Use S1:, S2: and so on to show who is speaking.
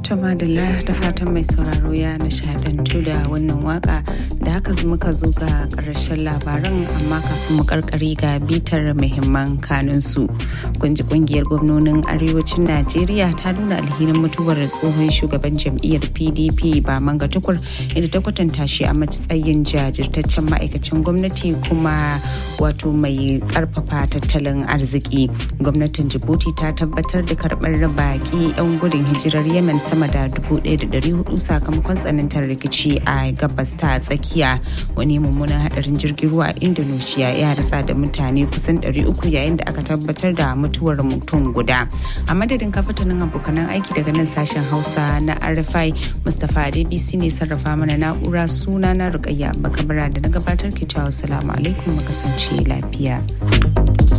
S1: Tama da da fatan mai sauraro ya nishadantu da wannan waka da haka muka zo ga ƙarshen labaran amma kafin mu karkari ga bitar muhimman kanunsu. Kunji kungiyar gwamnonin arewacin Najeriya ta nuna alhinin mutuwar tsohon shugaban jam'iyyar PDP ba manga tukur inda ta kwatanta shi a matsayin jajirtaccen ma'aikacin gwamnati kuma wato mai karfafa tattalin arziki. Gwamnatin Djibouti ta tabbatar da karɓar baƙi 'yan gudun hijirar Yemen sama da 1,400 sakamakon tsanantar rikici a gabas ta tsakiya wani mummunan hadarin jirgin ruwa a indonesia ya rasa da mutane kusan 300 yayin da aka tabbatar da mutuwar mutum guda a madadin kafatanin abokanan aiki daga nan sashen hausa na rfi mustapha adebisi ne sarrafa mana na'ura suna na rukayya bakabara da na gabatar ke cewa salamu alaikum mu kasance lafiya.